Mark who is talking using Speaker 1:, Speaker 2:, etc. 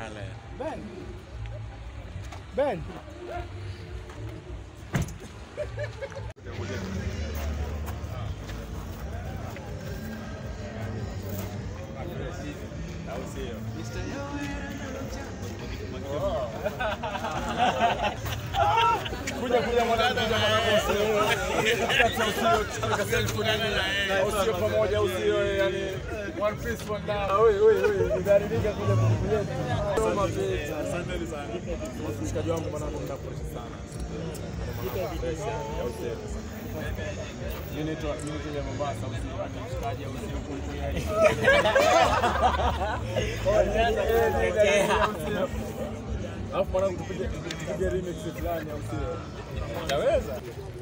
Speaker 1: pale.
Speaker 2: Ben. Ben.
Speaker 1: Au sio?
Speaker 2: Kuja kuja mwanangu, kuja mwanangu usio. Kati usio katika selfie nini? Usio pamoja usio yani one piece one love. Oi oi oi, nidharirika kuja kukuletea. Soma pesa.
Speaker 1: Asante sana.
Speaker 2: Mshikaji wangu mwanangu mnakuresha sana. Mimi naitwa mimi naitwa ya Mombasa usio hata mshikaji au usio kukuletea. Alafu mwanangu tupige tupige remix fulani au sio? Utaweza?